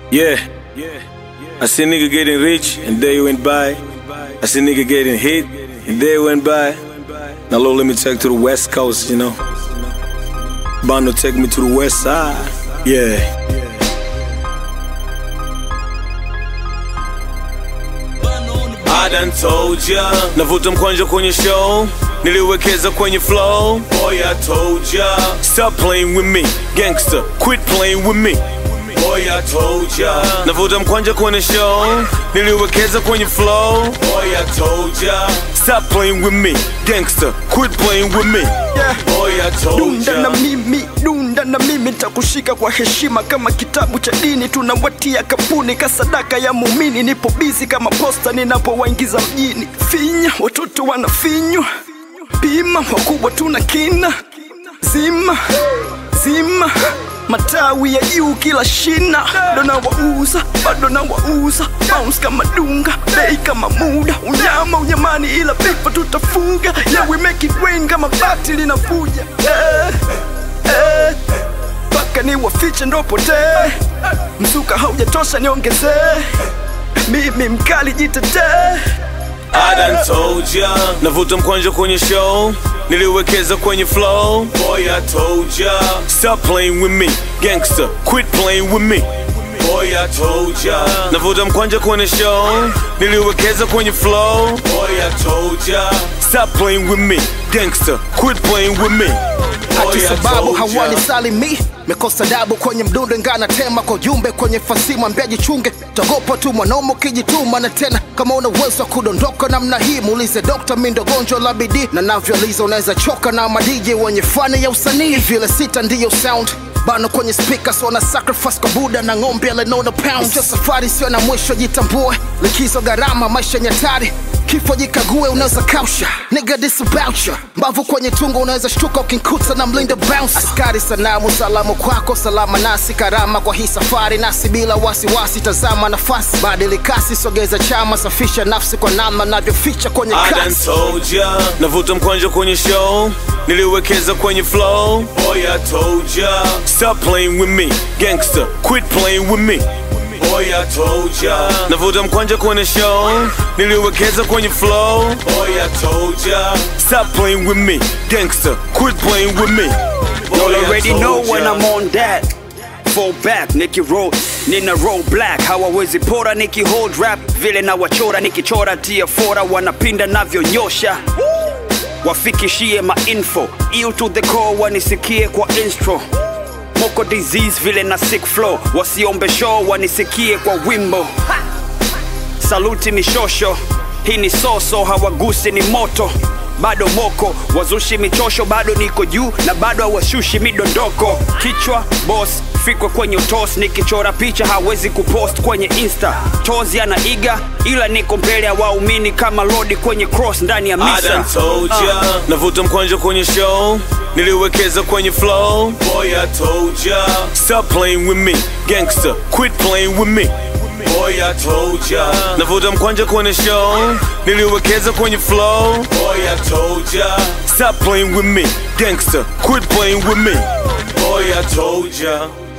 Yeah. I see nigga getting rich and they went by. I see nigga getting hit and they went by. Now Lord, let me take to the west coast, you know. Bondo take me to the west side. Yeah. I done told ya Navuta mkwanja kwenye show Niliwekeza kwenye flow Boy I told ya Stop playing with me Gangster Quit playing with me Boy I told ya Navuta mkwanja kwenye show Niliwekeza kwenye flow Boy I told ya Stop playing with me Gangster Quit playing with me Boy I told dunda na ya mimi dunda na mimi takushika kwa heshima kama kitabu cha dini tunawatia kapuni kasadaka ya muumini nipo bizi kama posta ninapowaingiza mjini finya watoto wanafinywa pima wakubwa tuna kina zima zima matawi ya juu kila shina bado na wauza bado na wauza bounce kama dunga bei kama muda unyama unyamani ila pipa tutafuga yeah we make it rain kama bati linavuja eh, eh, mpaka ni wafiche ndo potee mzuka haujatosha niongezee mimi mkali jitetee I done told ya Navuta mkwanja kwenye show Niliwekeza kwenye flow Boy I told ya Stop playing with me Gangster Quit playing with me Boy I told ya Navuta mkwanja kwenye show Niliwekeza kwenye flow Boy I told ya Stop playing with me Gangster Quit playing with me Boy, ati I sababu told ya. hawani salimi mekosa dabu kwenye mdundo ngana tema kwa jumbe kwenye fasi mwambia jichunge togopa tu mwanaume ukijituma na tena kama una uwezo wa kudondoka namna hii muulize dokta mindo gonjwa la bidii na navyoliza unaweza choka na madiji wenye fani ya usanii vile sita ndiyo sound bano kwenye speakers wana sacrifice kwa buda na ng'ombe alenona pounds sio safari sio na mwisho jitambue likizo gharama maisha nyatari kifo jikague unaweza kausha nigga this about ya mbavu kwenye tungo unaweza shtuka ukinkuta na mlinda bounce askari sanamu salamu kwako salama nasi karama kwa hii safari nasi bila wasiwasi tazama nafasi badili kasi sogeza chama safisha nafsi kwa namna navyoficha kwenye I done kasi told ya Navuta mkwanja kwenye show Niliwekeza kwenye flow Boy I told ya Stop playing with me Gangster Quit playing with me Boy I told ya Navuta mkwanja kwenye show Niliwekeza kwenye flow Boy I told ya Stop playing with me Gangster Quit playing with me Boy, Y'all I already told know when ya. I'm on that. Fall back, Nicky roll, nina roll black. Hawawezi pora Nicky hold rap, vile na wachora nikichora tia fora, wanapinda navyonyosha. Wafikishie ma info, ill to the core, wanisikie kwa instro. Moko disease vile na sick flow, wasiombe show, wanisikie kwa wimbo. Saluti mishosho, hii ni soso, hawagusi ni moto bado moko wazushi michosho bado niko juu na bado hawashushi midondoko kichwa boss fikwe kwenye utos nikichora picha hawezi kupost kwenye insta tozi anaiga ila niko mbele ya waumini kama lodi kwenye cross ndani ya I misa done told ya Navuta mkwanja kwenye show Niliwekeza kwenye flow Boy I told ya Stop playing with me Gangster Quit playing with me Boy I told ya Navuta mkwanja kwenye show Niliwekeza kwenye flow Boy I told ya Stop playing with me Gangster Quit playing with me Boy I told ya